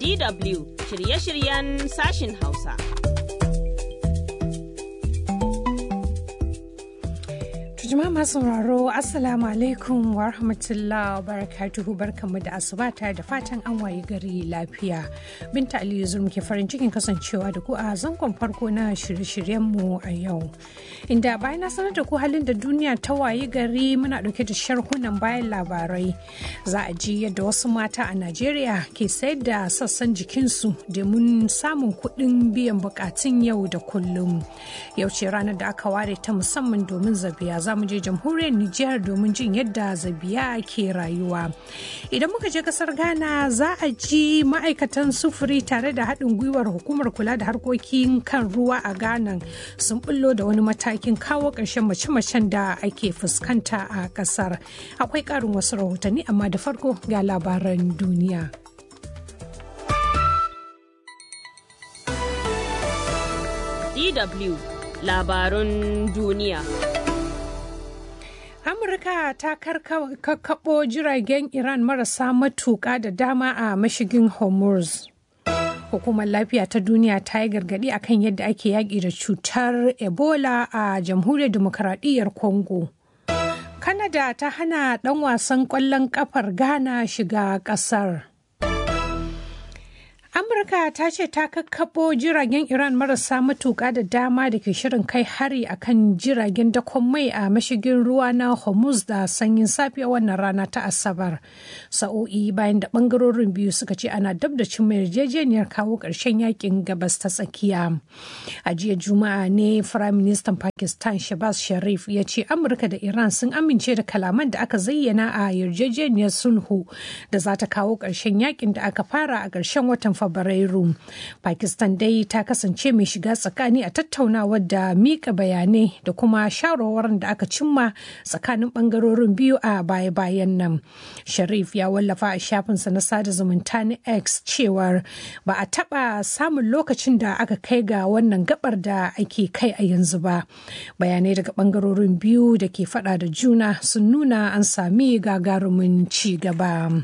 DW shirye-shiryen sashin Hausa. Jama'a masu sauraro Assalamu alaikum wa rahmatullah wa barakatuhu barkanmu da asuba tare da fatan an wayi gari lafiya. Binta Aliyu Zur muke farin cikin kasancewa da ku a zangon farko na shirye-shiryenmu a yau. Inda bayan na sanar da ku halin da duniya ta wayi gari muna dauke da sharhunan bayan labarai. Za a ji yadda wasu mata a Najeriya ke sayar da sassan jikinsu domin samun kuɗin biyan bukatun yau da kullum. Yau ce ranar da aka ware ta musamman domin zabiya za mu je jamhuriyar Nijar domin jin yadda zabiya ke rayuwa. Idan muka je kasar Ghana za a ji ma'aikatan sufuri tare da haɗin gwiwar hukumar kula da harkokin kan ruwa a Ghana sun bullo da wani matakin kawo ƙarshen mace-macen da ake fuskanta a ƙasar. Akwai ƙarin wasu rahotanni amma da farko ga labaran duniya. DW labarun duniya. Amurka ta kakkaɓo jiragen Iran marasa matuƙa da dama a mashigin Hormuz. Hukumar lafiya ta duniya ta yi gargaɗi akan yadda ake yaƙi da cutar Ebola a jamhuriyar demokaradiyyar Congo. Kanada ta hana ɗan wasan ƙwallon ƙafar Ghana shiga ƙasar. Amurka ta ce ta kakkaɓo jiragen Iran marasa matuƙa da dama da ke shirin kai hari a kan jiragen dakon mai a mashigin ruwa na Hormuz da sanyin safiya wannan rana ta Asabar. Sa'o'i bayan da ɓangarorin biyu suka ce ana dab da cin yarjejeniyar kawo ƙarshen yakin gabas ta tsakiya. A jiya Juma'a ne Firayim Ministan Pakistan Shabaz Sharif ya ce Amurka da Iran sun amince da kalaman da aka zayyana a yarjejeniyar sulhu da za ta kawo ƙarshen yakin da aka fara a ƙarshen watan Fabrairu. Pakistan dai ta kasance mai shiga tsakani a tattaunawar da mika bayanai da kuma shawarwarin da aka cimma tsakanin bangarorin biyu a baya-bayan nan. Sharif ya wallafa a shafinsa na sada zumunta na X cewar ba a taɓa samun lokacin da aka kai ga wannan gabar da ake kai a yanzu ba. Bayanai daga bangarorin biyu da ke fada da juna sun nuna an sami gagarumin ci gaba.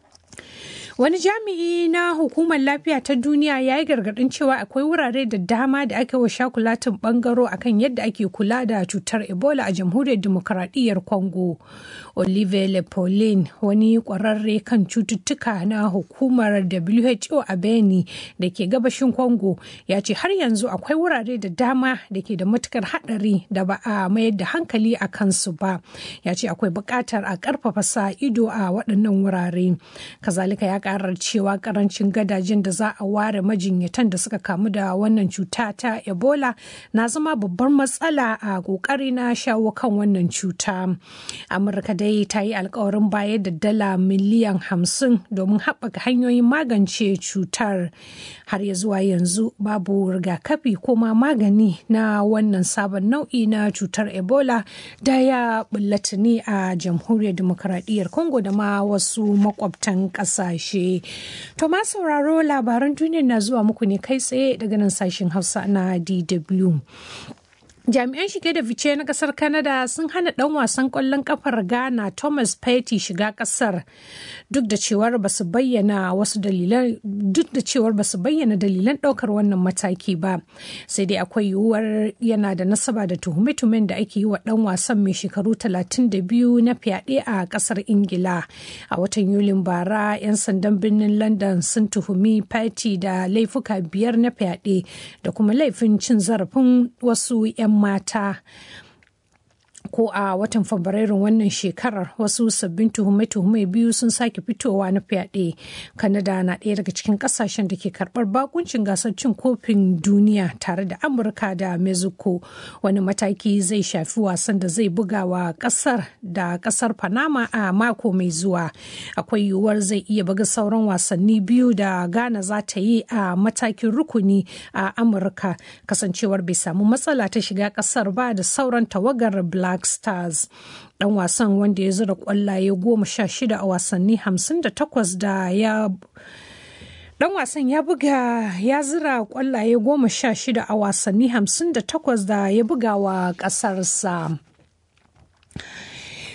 Wani jami'i na hukumar lafiya ta duniya ya yi gargaɗin cewa akwai wurare da dama da ake wa shakulatin bangaro akan yadda ake kula da cutar Ebola a jamhuriyar demokaradiyyar Congo. Olivier Lepolin wani ƙwararre kan cututtuka na hukumar WHO a Beni da ke gabashin Congo ya ce har yanzu akwai wurare da dama da ke da matukar haɗari da ba a mayar da hankali a kansu ba. Ya ce akwai buƙatar a ƙarfafa sa ido a waɗannan wurare. Kazalika ya karar cewa karancin gadajen da za a ware majinyatan da suka kamu da wannan cuta ta ebola na zama babbar matsala a kokari na shawo kan wannan cuta amurka dai ta yi alkawarin bayar da dala miliyan hamsin domin haɓaka hanyoyin magance cutar har ya zuwa yanzu babu rigakafi ko ma magani na wannan sabon nau'i na cutar ebola da ya bullata ne a jamhuriyar demokaradiyyar congo da ma wasu makwabtan ƙasashe To ma sauraro labaran duniya na zuwa muku ne kai tsaye daga nan sashen Hausa na DW. jami'an shige da fice na kasar canada sun hana dan wasan kwallon kafar ghana thomas petty shiga kasar duk da cewar ba su bayyana wasu dalilan duk da cewar ba su bayyana dalilan daukar wannan mataki ba sai dai akwai yiwuwar yana da nasaba da tuhume-tuhumen da ake yi wa dan wasan mai shekaru 32 na fyaɗe a kasar ingila a watan yulin bara 'yan sandan birnin london sun tuhumi petty da laifuka biyar na fyaɗe da kuma laifin cin zarafin wasu 'yan mata ko a watan fabrairun wannan shekarar wasu sabbin tuhume-tuhume biyu sun sake fitowa na fyaɗe kanada na ɗaya daga cikin ƙasashen da ke karɓar bakuncin gasar cin kofin duniya tare da amurka da mexico wani mataki zai shafi wasan da zai buga wa ƙasar da ƙasar panama a mako mai zuwa akwai yiwuwar zai iya buga sauran wasanni biyu da ghana za ta yi a matakin rukuni a amurka kasancewar bai samu matsala ta shiga ƙasar ba da sauran tawagar black Black Stars. Dan wasan wanda ya zura kwallaye goma sha shida a wasanni hamsin da takwas da ya Dan wasan ya buga ya zira kwallaye goma sha shida a wasanni hamsin da takwas da ya buga wa ƙasarsa.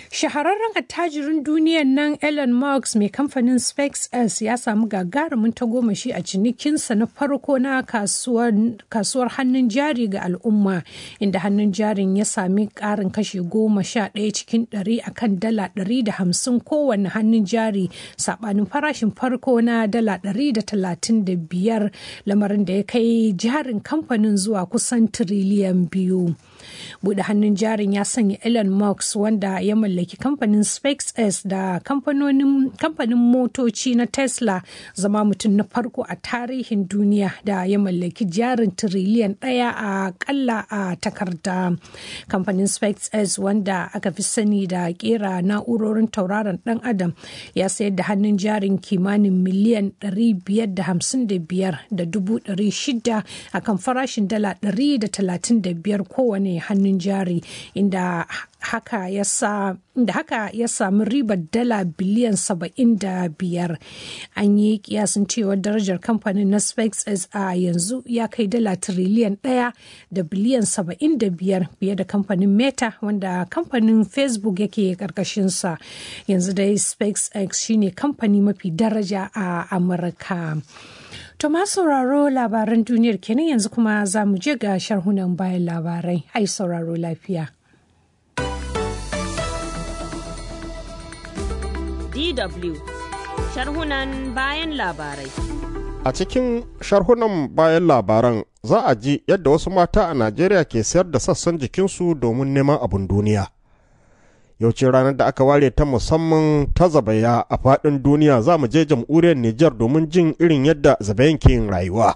Shahararren attajirin duniyan nan Elon Musk mai kamfanin SpaceX ya samu gagarumin tagomashi a cinikinsa na farko na kasuwar hannun jari ga al'umma inda hannun jarin ya sami karin kashi goma sha ɗaya cikin ɗari a kan dala ɗari da hamsin kowane hannun jari saɓanin farashin farko na dala ɗari da talatin da biyar lamarin da ya kai jarin kamfanin zuwa kusan tiriliyan biyu. Buɗe hannun jarin ya sanya Elon Musk wanda ya mallaki kamfanin SpaceX da kamfanin motoci na Tesla zama mutum na farko a tarihin duniya da ya mallaki jarin tiriliyan ɗaya a kalla a takarda. Kamfanin SpaceX wanda aka fi sani da kera na'urorin tauraron ɗan adam ya sayar da hannun jarin kimanin miliyan 555 da dubu 600 a kan farashin dala 135 kowane hannun jari inda haka ya sa da haka ya samu ribar dala biliyan 75 an yi kiyasin cewa darajar kamfanin na SpaceX a yanzu ya kai dala tiriliyan ɗaya da biliyan 75 fiye da kamfanin Meta wanda kamfanin Facebook yake karkashinsa yanzu dai SpaceX shine kamfani mafi daraja a Amurka. To ma sauraro labaran duniyar kenan yanzu kuma za mu je ga sharhunan bayan labarai. Ai sauraro lafiya. DW sharhunan bayan labarai. A cikin sharhunan bayan labaran za a ji yadda wasu mata a Najeriya ke sayar da sassan jikinsu domin neman abin duniya. Yau ce ranar da aka ware ta musamman ta zabaya a faɗin duniya za mu je jamhuriyar Nijar domin jin irin yadda zabayan ke yin rayuwa.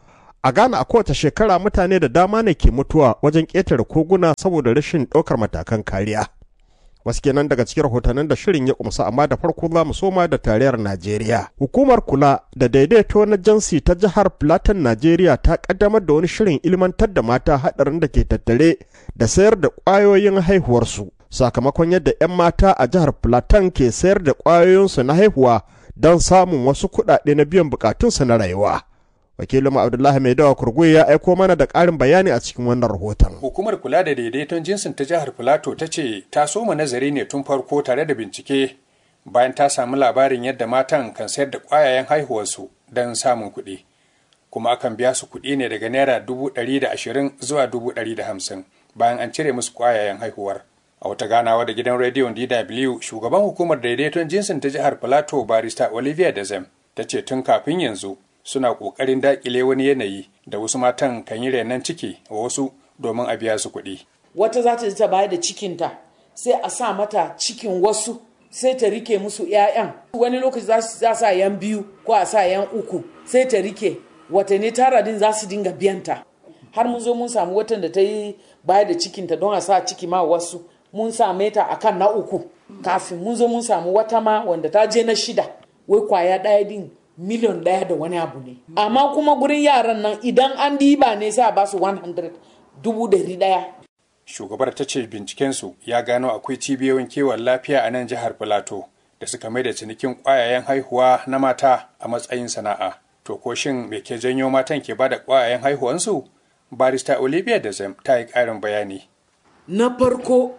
A Ghana a kowace shekara mutane da dama ne ke mutuwa wajen ƙetare koguna saboda rashin ɗaukar matakan kariya. wasu kenan daga cikin rahotannin da shirin ya kumsa amma da farko za mu soma da tarayyar Najeriya. Hukumar kula da daidaito na jansi ta jihar Plateau Najeriya ta kaddamar da wani shirin ilmantar da mata haɗarin da ke tattare da sayar da ƙwayoyin haihuwarsu. Sakamakon yadda 'yan mata a jihar Plateau ke sayar da ƙwayoyinsu na haihuwa don samun wasu kuɗaɗe na biyan bukatunsu na rayuwa. wakilin abdullahi mai dawa kurgui ya aiko mana da ƙarin bayani a cikin wannan rahoton hukumar kula da daidaiton jinsin ta jihar filato ta ce ta soma nazari ne tun farko tare da bincike bayan ta samu labarin yadda matan kan sayar da ƙwayayen haihuwarsu don samun kuɗi kuma akan biya su kuɗi ne daga naira dubu ɗari da ashirin zuwa dubu ɗari da hamsin bayan an cire musu ƙwayayen haihuwar a wata ganawa da gidan rediyon dw shugaban hukumar daidaiton jinsin ta jihar filato barista olivia dezem ta ce tun kafin yanzu suna ƙoƙarin daƙile wani yanayi da wasu matan kan yi renon ciki wa wasu domin a biya su kuɗi. Wata za ta ta bayar da cikinta sai a sa mata cikin wasu sai ta rike musu 'ya'yan. Wani lokaci za su sa yan biyu ko a sa yan uku sai ta rike watanni tara din za su dinga biyanta. Har mun zo mun samu watan da ta yi bayar da cikinta don a sa ciki ma wasu mun same ta akan na uku kafin mun zo mun samu wata ma wanda ta je na shida wai kwaya ɗaya din miliyon ɗaya da wani abu ne amma kuma gurin yaran nan idan an diba ne sai a ba su 100 dubu dari ɗaya shugabar ta ce bincikensu ya gano akwai cibiyoyin kiwon lafiya a nan jihar filato da suka mai da cinikin ƙwayayen haihuwa na mata a matsayin sana'a to ko shin me ke janyo matan ke bada ƙwayayen haihuwansu barista olivia da zam ta yi ƙarin bayani na farko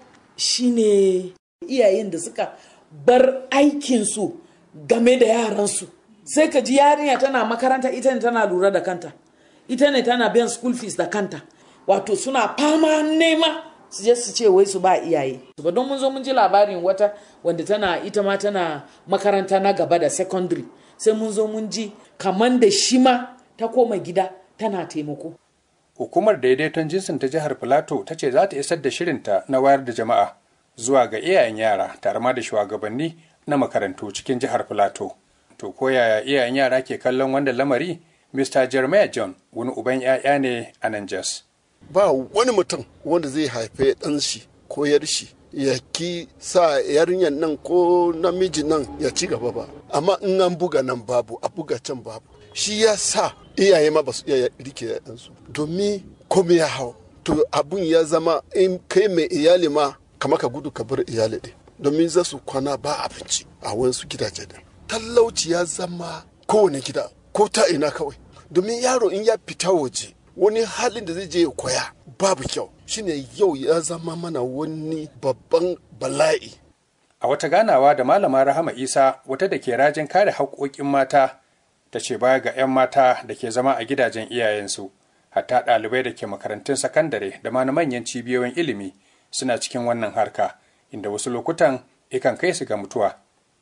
shine iyayen da suka bar aikinsu game da yaransu sai ka ji yarinya tana makaranta ita ne tana lura da kanta ita ne tana biyan school fees da kanta wato suna fama nema su je su ce wai su ba iyaye ba don mun zo mun ji labarin wata wanda tana ita ma tana makaranta na gaba da secondary sai mun zo mun ji kaman da shi ma ta koma gida tana taimako hukumar daidaiton jinsin ta jihar filato ta ce za ta isar da shirinta na wayar da jama'a zuwa ga iyayen yara tare ma da shugabanni na makarantu cikin jihar filato to ko yaya iyayen yara ke kallon wannan lamari mr jeremiah john wani uban 'ya'ya ne a nan jos ba wani mutum wanda zai haife ɗan shi ko yar shi ya ki sa yarinyar nan ko namiji nan ya ci gaba ba amma in an buga nan babu a buga can babu shi ya sa iyaye ma ba su iya rike ɗansu domin komai ya hau to abun ya zama in kai mai iyali ma kama ka gudu ka bar iyali ɗin domin za su kwana ba abinci a wasu gidaje din talauci ya zama kowane gida ko ta ina kawai domin yaro in ya fita waje wani halin da zai je ya koya babu kyau shine yau ya zama mana wani babban bala'i a wata ganawa da malama rahama isa wata da ke rajin kare haƙoƙin mata ta ce baya ga 'yan mata da ke zama a gidajen iyayensu hatta ɗalibai da ke makarantun sakandare da ma na manyan cibiyoyin ilimi suna cikin wannan harka inda wasu lokutan ikan kai su ga mutuwa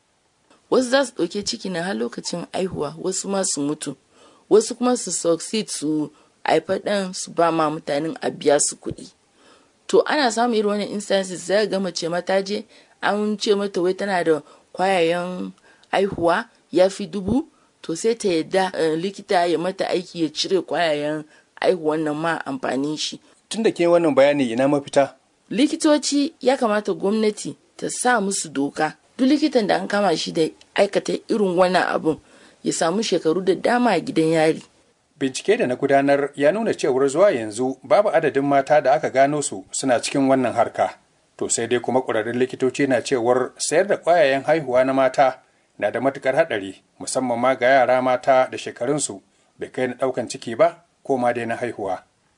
wasu za su ɗauke ciki na har lokacin aihuwa wasu ma su mutu wasu kuma su succeed su haifa ɗan su ba ma mutanen a biya su kuɗi to ana samun irin wannan instances za ga mace mata je an ce mata wai tana da kwayayen aihuwa ya fi dubu to sai ta yadda likita ya mata aiki ya cire kwayayen aihuwan nan ma amfanin shi tun da ke wannan bayani ina mafita likitoci ya kamata gwamnati ta sa musu doka duk likitan da an kama shi da aikata irin wannan abun ya samu shekaru da dama a gidan yari bincike da na gudanar ya nuna cewar zuwa yanzu babu adadin mata da aka gano su suna cikin wannan harka to sai dai kuma ƙwararrun likitoci na cewar sayar da ƙwayayen haihuwa na mata na da matukar haɗari musamman ma ga yara mata da shekarunsu bai kai na ɗaukan ciki ba ko ma dai na haihuwa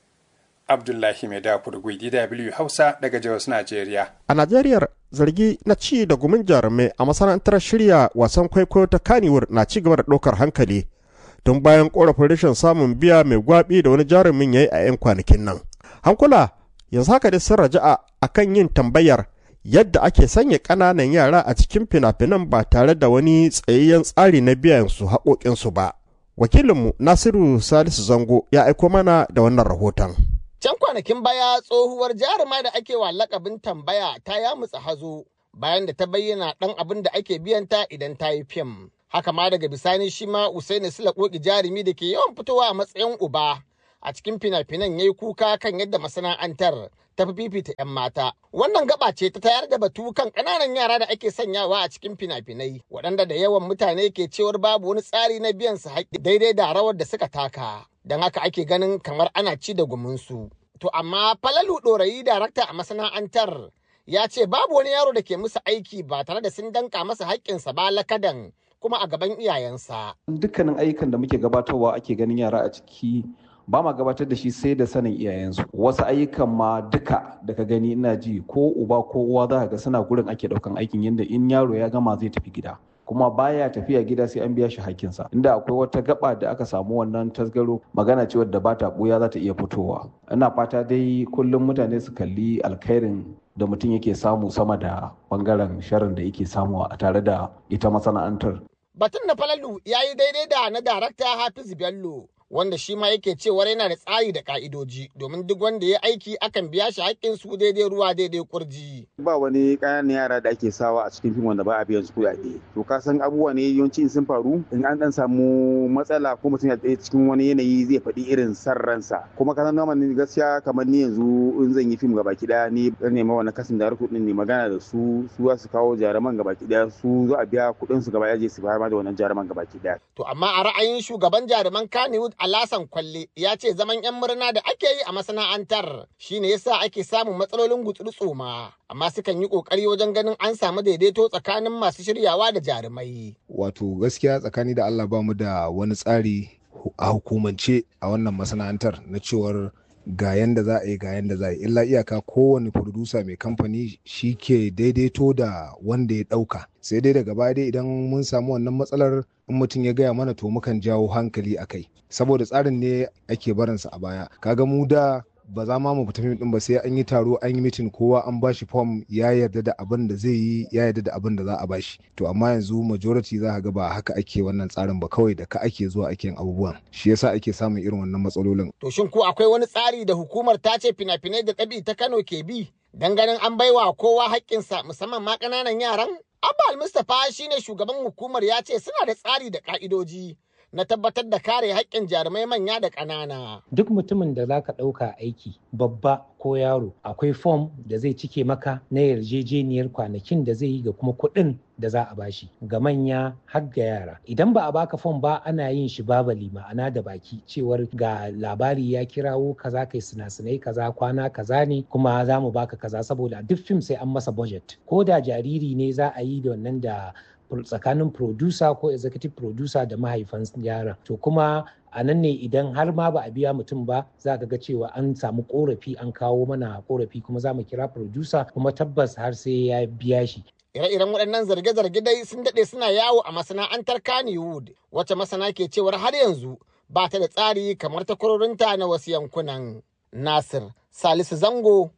abdullahi mai dafur dw hausa daga jos najeriya a najeriyar zargi na ci da gumin jarumai a masana'antar shirya wasan kwaikwayo ta kaniwur na ci gaba da ɗaukar hankali tun bayan korafin rashin samun biya mai gwabi da wani jarumin ya yi a 'yan kwanakin nan. Hankula yanzu haka dai sun raja'a a kan yin tambayar yadda ake sanya ƙananan yara a cikin fina-finan ba tare da wani tsayayyen tsari na biyan su haƙoƙinsu ba. Wakilinmu Nasiru Salisu Zango ya aiko mana da wannan rahoton. Can kwanakin baya tsohuwar jaruma da ake wa lakabin tambaya ta yamutsa hazo bayan da ta bayyana ɗan abin da ake biyanta idan ta yi fim. haka ma daga bisani shi ma Usaini Sula koki jarumi da ke yawan fitowa a matsayin uba a cikin fina-finan yayi kuka kan yadda masana'antar ta fi fifita 'yan mata. Wannan gaba ce ta tayar da batu kan ƙananan yara da ake sanyawa a cikin fina-finai waɗanda da yawan mutane ke cewar babu wani tsari na biyan su haƙƙi daidai da rawar da suka taka. Don haka ake ganin kamar ana ci da gumunsu. To amma Falalu Ɗorayi darakta a masana'antar ya ce babu wani yaro da ke musu aiki ba tare da sun danka masa haƙƙinsa ba lakadan kuma a gaban iyayensa. Dukkanin ayyukan da muke gabatarwa ake ganin yara a ciki ba ma gabatar da shi sai da sanin iyayensu. Wasu ayyukan ma duka da ka gani ina ji ko uba ko uwa za ka ga suna gurin ake ɗaukan aikin yadda in yaro ya gama zai tafi gida. kuma baya tafiya gida sai an biya shi hakkinsa inda akwai wata gaba da aka samu wannan tasgaro magana ce wadda ba ta buya za ta iya fitowa ina fata dai kullum mutane su kalli alkhairin da mutum yake samu sama da bangaren sharin da yake samu a tare da ita masana'antar Batun na falalu ya yi daidai da na darakta Hafiz Bello wanda shi ma yake cewar yana da tsari da ka'idoji domin duk wanda ya aiki akan biya shi haƙƙin su daidai ruwa daidai kurji. Ba wani ƙananan yara da ake sawa a cikin fim wanda ba a biyan su kuɗaɗe. To ka san abubuwa ne yawanci in sun faru in an dan samu matsala ko mutum ya tsaye cikin wani yanayi zai faɗi irin san ransa. Kuma ka san ni gaskiya kamar ni yanzu in zan yi fim gaba ɗaya ni dan nema wani kasin da ɗin ne magana da su su za su kawo jaruman gaba ɗaya su za a biya kuɗin su gaba ɗaya su bayar ma da wannan jaruman gaba ɗaya. To amma a ra'ayin shugaban jaruman Kannywood Alasan Kwalle ya ce zaman 'yan murna da ake yi a masana'antar shine yasa ake samun matsalolin gutsuru tsoma. Amma sukan yi kokari wajen ganin an samu daidaito tsakanin masu shiryawa da jarumai. Wato gaskiya tsakani da Allah ba mu da wani tsari a hukumance a wannan masana'antar na cewar ga yanda za a yi ga yanda za a yi illa iyaka kowane furdusa mai kamfani shi ke daidaito da wanda ya ɗauka sai dai daga baya dai idan mun samu wannan matsalar in mutum ya gaya mana to mukan jawo hankali a kai saboda tsarin ne ake barinsa a baya kaga mu da ba za ma mu fita fim din ba sai an yi taro an yi mitin kowa an bashi fom ya yarda da abin da zai yi ya yarda da abin da za a bashi to amma yanzu majority za ga ba haka ake wannan tsarin ba kawai da ka ake zuwa ake yin abubuwan shi yasa ake samun irin wannan matsalolin To shin ko akwai wani tsari da hukumar ta ce fina-finai da ɗabi ta Kano ke bi dan ganin an baiwa kowa haƙƙinsa musamman ma ƙananan yaran? Abba Mustapha shine shugaban hukumar ya ce suna da tsari da ƙa'idoji na tabbatar da kare haƙƙin jarumai manya da ƙanana. Duk mutumin da za ka ɗauka aiki babba ko yaro akwai fom da zai cike maka na yarjejeniyar kwanakin da zai yi ga kuma kuɗin da za a bashi ga manya har ga yara. Idan ba a baka fom ba ana yin shi babali ma'ana da baki cewar ga labari ya kirawo kaza kai sinasinai kaza kwana kaza ne kuma za mu baka kaza saboda duk fim sai an masa budget. Ko da jariri ne za a yi da wannan da tsakanin producer ko executive producer da mahaifan yaran to kuma a nan ne idan har ma ba a biya mutum ba za ka ga cewa an samu korafi an kawo mana korafi kuma za mu kira producer kuma tabbas har sai ya biya shi Ire-iren waɗannan zarge-zarge dai sun daɗe suna yawo a masana'antar Kannywood, wacce masana ke cewar har yanzu ba ta da tsari kamar takwarorinta na wasu yankunan. Nasir Salisu Zango,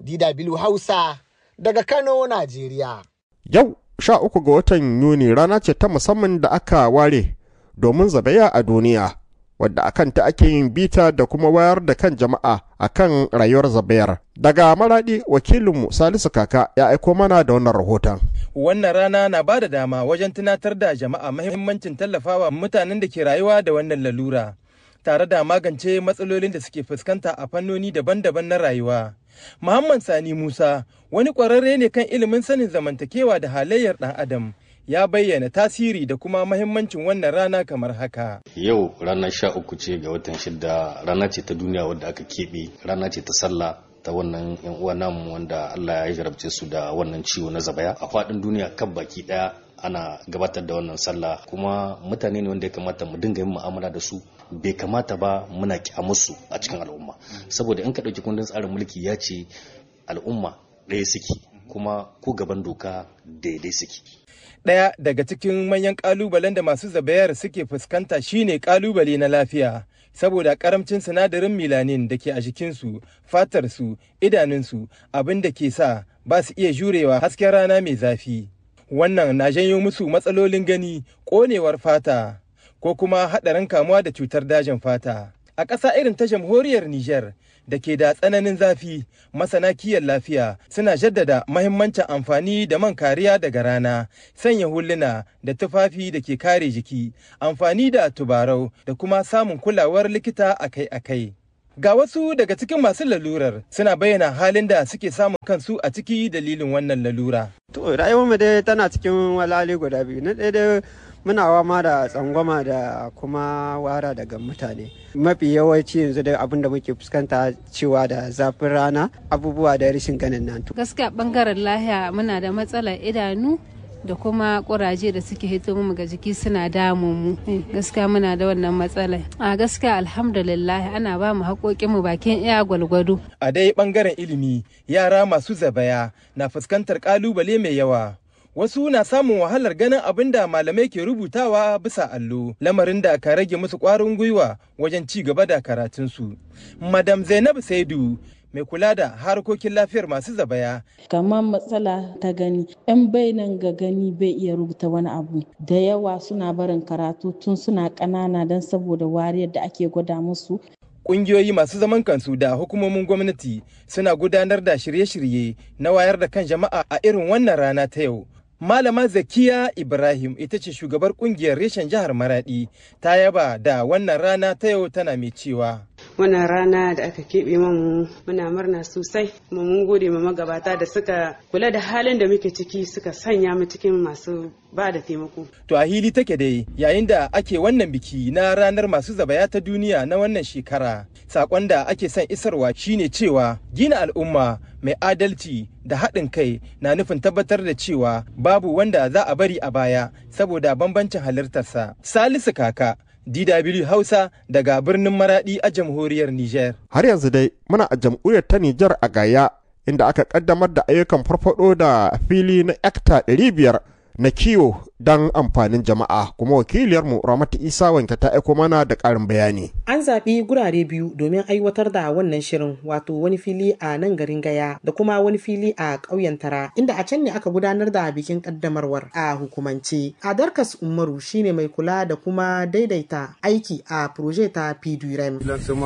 DW Hausa, daga Kano, Najeriya. Yau sha uku ga watan Yuni rana ce ta musamman da aka ware domin zabaya a duniya, wadda akan ta ake yin bita da kuma wayar da kan jama'a akan rayuwar zabayar. Daga maraɗi wakilinmu Salisu Kaka ya aiko mana da wannan rahoton. Wannan rana na ba da dama wajen tunatar da jama'a mahimmancin tallafawa mutanen da ke rayuwa da wannan lalura, tare da magance matsalolin da suke fuskanta a fannoni daban-daban na rayuwa. Muhammad Sani Musa wani ƙwararre ne kan ilimin sanin zamantakewa da halayyar ɗan Adam. Ya bayyana tasiri da kuma mahimmancin wannan rana kamar haka. Yau ranar sha uku ce ga watan shida rana ce ta duniya wadda aka keɓe rana ce ta sallah ta wannan yan uwa namu wanda Allah ya jarabce su da wannan ciwo na zabaya a faɗin duniya kan baki ɗaya ana gabatar da wannan sallah kuma mutane ne wanda ya kamata mu dinga yin mu'amala da su bai kamata ba muna musu a cikin al'umma saboda in ka ɗauki kundin tsarin mulki ya ce al'umma ɗaya suke kuma ko gaban doka daidai suke Ɗaya daga cikin manyan ƙalubalen da masu zabayar suke fuskanta shine ƙalubale na lafiya saboda ƙaramcin sinadarin milanin da ke a jikinsu fatarsu idanunsu abin da ke sa ba su iya jurewa hasken rana mai zafi wannan na janyo musu matsalolin gani ƙonewar fata ko kuma haɗarin kamuwa da cutar dajin fata a ƙasa irin ta jamhuriyar Nijar da ke da tsananin zafi masana kiyon lafiya suna jaddada mahimmancin amfani da man kariya daga rana sanya huluna da tufafi da ke kare jiki amfani da tubarau da kuma samun kulawar likita akai-akai ga wasu daga cikin masu lalurar suna bayyana halin da suke samun kansu a ciki dalilin wannan lalura to rayuwarmu dai tana cikin walali guda biyu na ɗaya muna wama da tsangwama da kuma wara daga mutane mafi yawanci yanzu da abin da muke fuskanta cewa da zafin rana abubuwa da rashin ganin nan gaskiya bangaren lahiya muna da matsalar idanu da kuma kuraje da suke hito mu ga jiki suna damun mu gaskiya muna da wannan matsalar a gaskiya alhamdulillah ana ba mu haƙoƙin mu bakin iya gwalgwado a dai bangaren ilimi yara masu zabaya na fuskantar ƙalubale mai yawa wasu na samun wahalar ganin abin da malamai ke rubutawa bisa allo lamarin da ka rage musu ƙwarin gwiwa wajen ci gaba da karatunsu madam zainab saidu mai kula da harkokin lafiyar masu zabaya kamar matsala ta gani yan bainan ga gani bai iya rubuta wani abu da yawa suna barin karatu tun suna ƙanana don saboda wariyar da ake gwada musu Ƙungiyoyi masu zaman kansu da hukumomin gwamnati suna gudanar da shirye-shirye na wayar da kan jama'a a irin wannan rana ta yau Malama Zakiya Ibrahim ita ce shugabar kungiyar reshen jihar Maradi ta yaba da wannan rana ta yau tana mai cewa. Wannan rana da aka keɓe mamu muna murna sosai kuma mun gode ma magabata da suka kula da halin da muke ciki suka sanya mu cikin masu ba da taimako. To a hili take dai yayin da ake wannan biki na ranar masu zabaya ta duniya na wannan shekara. Sakon da ake son isarwa shine cewa gina al'umma mai adalci da haɗin kai na nufin tabbatar da cewa babu wanda za a bari a baya saboda bambancin halittarsa. Salisu Kaka, DW Hausa daga birnin Maradi a jamhuriyar Nijar. Har yanzu dai muna a jamhuriyar ta Nijar a Gaya inda aka kaddamar da ayyukan farfado da fili na ekta 500 na kiwo don amfanin jama'a kuma wakiliyarmu ramatu isa wanke ta aiko mana da ƙarin bayani an zaɓi gurare biyu domin aiwatar da wannan shirin wato wani fili a nan garin gaya da kuma wani fili a ƙauyen tara inda a can ne aka gudanar da bikin ƙaddamarwar a hukumance adarkas umaru shine mai kula da kuma daidaita aiki a proje ta pdurem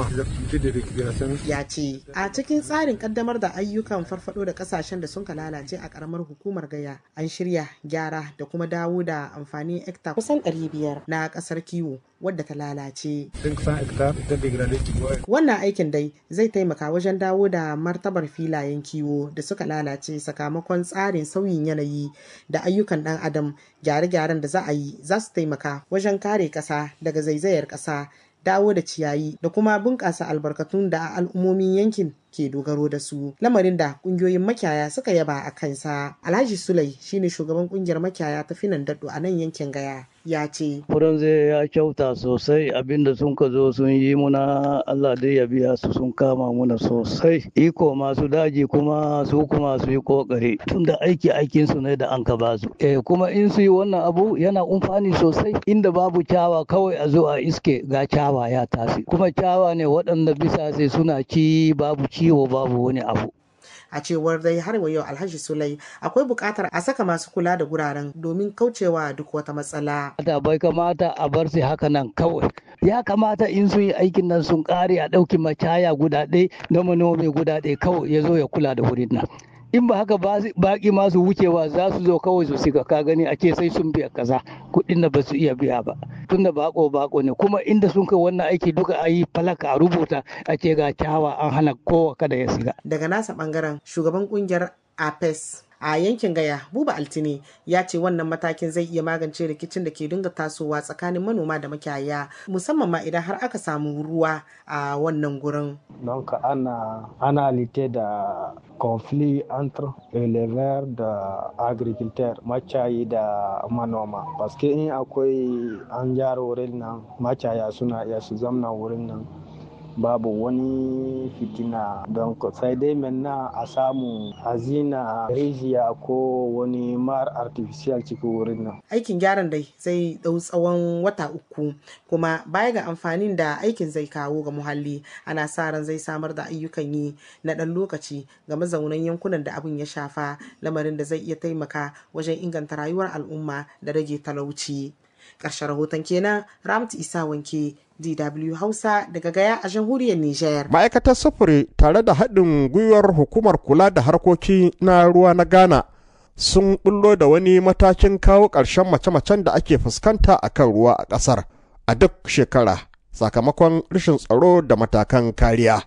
ya ce a cikin tsarin ƙaddamar da ayyukan farfado da ƙasashen da sun lalace a ƙaramar hukumar gaya an shirya gyara da kuma dawo da amfanin hekta kusan 500 na kasar kiwo wadda ta lalace. Wannan aikin dai zai taimaka wajen dawo da martabar filayen kiwo da suka lalace sakamakon tsarin sauyin yanayi da ayyukan ɗan adam gyare-gyaren da za a yi za su taimaka wajen kare ƙasa daga zaizayar ƙasa dawo da ciyayi da kuma bunƙasa albarkatun da al'ummomin yankin ke dogaro da su lamarin da ƙungiyoyin makiyaya suka yaba a kansa alhaji sulai shine shugaban ƙungiyar makiyaya ta finan daɗo a nan yankin gaya ya ce. Furan zai ya kyauta sosai abinda sun ka zo sun yi muna Allah dai ya biya su sun kama muna sosai. Iko masu daji kuma su kuma su yi kokari tunda aiki aikin su ne da an ka basu. Eh kuma in su yi wannan abu yana umfani sosai inda babu kyawa kawai a zo a iske ga kyawa ya tasi. Kuma kyawa ne waɗanda bisa sai suna ci babu ciwo babu wani abu. a cewar dai har wa yau alhaji sulai akwai buƙatar a saka masu kula da guraren domin kaucewa duk wata matsala da bai kamata a bar su haka nan kawai ya kamata in sun yi aikin nan sun ƙare a ɗauki macaya guda ɗaya na manomi guda ɗaya kawai ya zo ya kula da wurin nan in ba haka baƙi masu wucewa za su zo kawai su siga ka gani a ce sai sun biya kaza kuɗin da ba su iya biya ba tun da bako bako ne kuma inda sun kai wannan aiki duka a yi falaka a rubuta a ce ga kyawa an hana kowa kada ya siga daga nasa bangaren shugaban kungiyar apes a yankin gaya buba altine ya ce wannan matakin zai iya magance rikicin da ke dinga tasowa tsakanin manoma da makiyaya musamman ma idan har aka samu ruwa a wannan gurin don ka ana analite da conflit entre éleveurs da agriculteur macayi da manoma paske in akwai an gyara wurin nan macaya suna iya su zamna wurin nan babu wani fitina don sai dai menna a samu hazina rijiya ko wani mar artificial cikin wurin nan aikin gyaran dai zai dau tsawon wata uku kuma baya ga amfanin da aikin zai kawo ga muhalli ana sa ran zai samar da ayyukan yi na ɗan lokaci ga mazaunan yankunan da abin ya shafa lamarin da zai iya taimaka wajen inganta rayuwar al'umma da rage talauci ƙarshen rahoton kenan ramtu isa wanke DW Hausa daga Gaya a jamhuriyar Nijar. Ma'aikatar sufuri tare da haɗin gwiwar hukumar kula da harkoki na ruwa na Ghana sun bullo da wani matakin kawo ƙarshen mace-macen da ake fuskanta a kan ruwa a ƙasar a duk shekara sakamakon rashin tsaro da matakan kariya.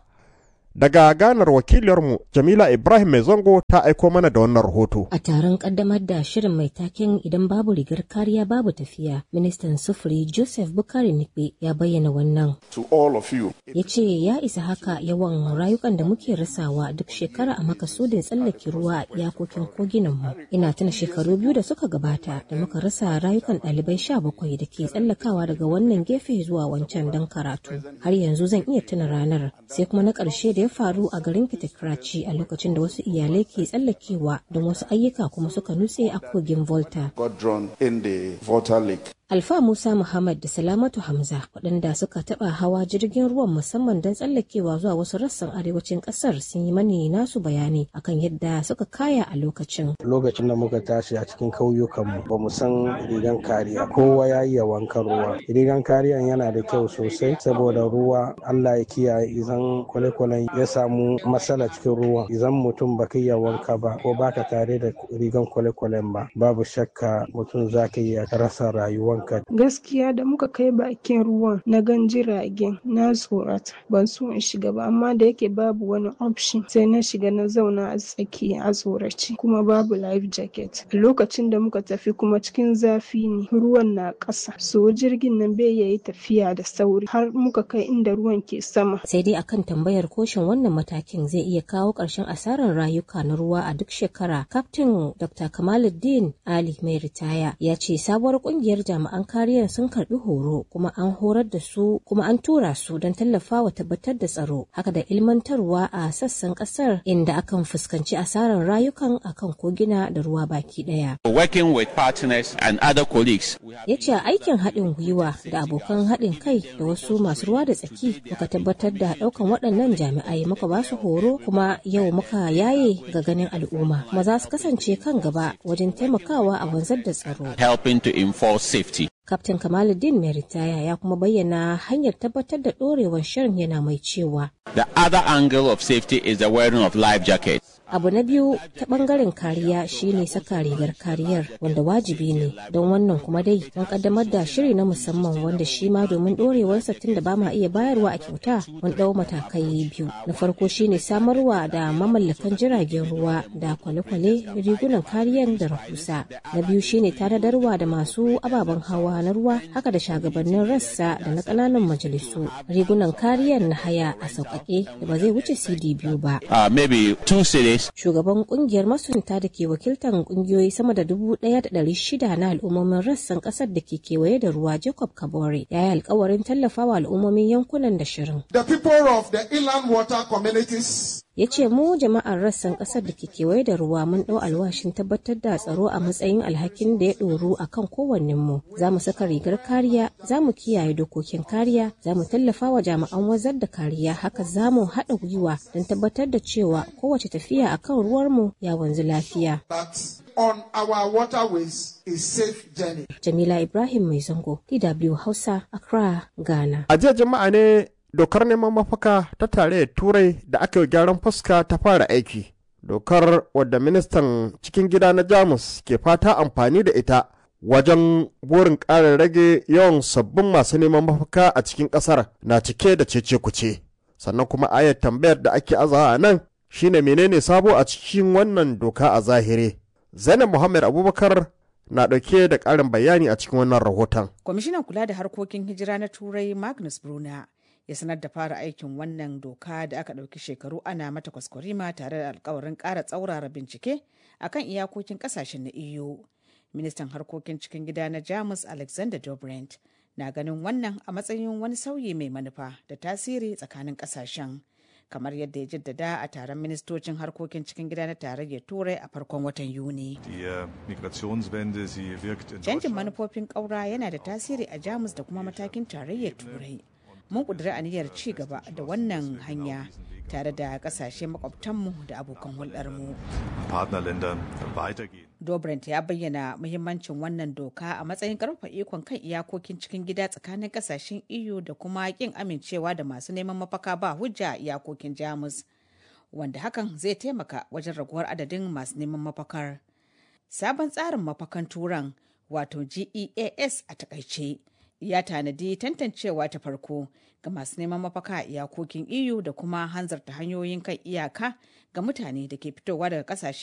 Daga ganar wakiliyarmu Jamila Ibrahim Mai Zango ta aiko mana da wannan rahoto. A taron kaddamar da shirin mai taken idan babu rigar kariya babu tafiya, ministan sufuri Joseph Bukari Nikbe ya bayyana wannan. To all of you. Ya ce ya isa haka yawan rayukan da muke rasawa duk shekara a makasudin tsallake ruwa a iyakokin koginan mu. Ina tuna shekaru biyu da suka gabata da muka rasa rayukan ɗalibai sha bakwai da ke tsallakawa daga wannan gefe zuwa wancan don karatu. Har yanzu zan iya tuna ranar sai kuma na ƙarshe da ya faru a garin Kitikraci a lokacin da wasu iyalai ke tsallakewa don wasu ayyuka kuma suka nutse a kogin Volta. Got drawn in the Volta Lake. Alfa Musa Muhammad da Salamatu Hamza waɗanda suka taɓa hawa jirgin ruwan musamman don tsallakewa zuwa wasu rassan arewacin ƙasar sun yi mani nasu bayani akan yadda suka kaya a lokacin. Lokacin da muka tashi a cikin kauyukanmu ba mu san rigan kariya kowa ya iya wankan ruwa. Rigan kariyan yana da kyau sosai saboda ruwa Allah ya kiyaye idan kwale-kwalen ya samu matsala cikin ruwa idan mutum ba ka iya wanka ba ko baka tare da rigan kwale-kwalen ba babu shakka mutum za ka iya rasa rayuwa wanka. Gaskiya da muka kai bakin ruwan na gan jiragen na tsorata ban so in shiga ba amma da yake babu wani option sai na shiga na zauna a tsaki a tsorace kuma babu life jacket. A lokacin da muka tafi kuma cikin zafi ne ruwan na ƙasa so jirgin nan bai yayi tafiya da sauri har muka kai inda ruwan ke sama. Sai dai akan tambayar koshin wannan matakin zai iya kawo ƙarshen asarar rayuka na ruwa a duk shekara. Kaftin Dr. Kamaluddin Ali mai ritaya ya ce sabuwar ƙungiyar jami'an jami'an kariyar sun karbi horo kuma an horar da su kuma an tura su don tallafawa tabbatar da tsaro haka da ilmantarwa a sassan kasar inda akan fuskanci asarar rayukan akan kogina da ruwa baki daya. Working with partners and other colleagues. Ya ce aikin haɗin gwiwa da abokan haɗin kai da wasu masu ruwa da tsaki muka tabbatar da ɗaukan waɗannan jami'ai muka ba su horo kuma yau muka yaye ga ganin al'umma kuma za su kasance kan gaba wajen taimakawa a wanzar da tsaro. Helping to enforce safety. Kaftin Kamaluddin mai ritaya ya kuma bayyana hanyar tabbatar da ɗorewar shirin yana mai cewa. The other angle of safety is the wearing of life jackets. Abu na biyu ta bangaren kariya shine saka rigar kariyar wanda wajibi ne don wannan kuma dai mun kaddamar da shiri na musamman wanda shi ma domin dorewarsa tun da ba ma iya bayarwa a kyauta mun dau matakai biyu. Na farko shine samarwa da mamallakan jiragen ruwa da kwale-kwale rigunan kariyar da rahusa. Na biyu shine tanadarwa da masu ababen hawa na ruwa haka da shagabannin rassa da na ƙananan majalisu rigunan kariyar na haya a sauƙaƙe da ba zai wuce CD biyu ba. Uh, maybe two cities Jamus. Shugaban kungiyar masunta da ke wakiltar kungiyoyi sama da dubu ɗaya da ɗari shida na al'ummomin rassan ƙasar da ke kewaye da ruwa Jacob Kabore ya yi alkawarin tallafawa al'ummomin yankunan da shirin. The people of the inland water communities ya ce mu jama'ar rassan kasar da ke kewaye da ruwa mun ɗau alwashin tabbatar da tsaro a matsayin alhakin da ya ɗoru a kan kowannenmu za mu saka rigar kariya za mu kiyaye dokokin kariya za mu tallafa wa jami'an wazar da kariya haka za mu haɗa gwiwa don tabbatar da cewa kowace tafiya a kan ruwarmu ya wanzu lafiya. on our waterways is safe journey. Jamila Ibrahim Mai Zango, DW Hausa, Accra, Ghana. A jiya jama'a ne dokar neman mafaka ta tarayyar turai da aka yi gyaran fuska ta fara aiki dokar wadda ministan cikin gida na jamus ke fata amfani da ita wajen burin ƙara rage yawan sabbin masu neman mafaka a cikin ƙasar na cike da cece kuce sannan kuma ayar tambayar da ake azawa a nan shine menene sabo a cikin wannan doka a zahiri zainab muhammad abubakar na ɗauke da ƙarin bayani a cikin wannan rahoton kwamishinan kula da harkokin hijira na turai magnus bruna ya sanar da fara aikin wannan doka da aka ɗauki shekaru ana mata kwaskwarima tare da alkawarin ƙara tsaurara bincike akan iyakokin ƙasashen na EU. Ministan harkokin cikin gida na Jamus Alexander Dobrindt na ganin wannan a matsayin wani sauyi mai manufa da tasiri tsakanin ƙasashen. kamar yadda ya jaddada a taron ministocin harkokin cikin gida na tarayyar turai a farkon watan yuni canjin manufofin ƙaura yana da tasiri a jamus da kuma matakin tarayyar turai mun ƙudiri aniyar ci gaba da wannan hanya tare da ƙasashe makwabtanmu da abokan hulɗarmu. Dobrindt ya bayyana muhimmancin wannan doka a matsayin ƙarfafa ikon kan iyakokin cikin gida tsakanin ƙasashen EU da kuma ƙin amincewa da masu neman mafaka ba hujja a iyakokin Jamus, wanda hakan zai taimaka wajen raguwar adadin masu neman mafakar. Sabon tsarin mafakan turan wato GEAS a takaice. ya tanadi tantancewa ta farko ga masu neman mafaka a iyakokin EU da kuma hanzarta hanyoyin kan iyaka ga mutane da ke fitowa daga kasashe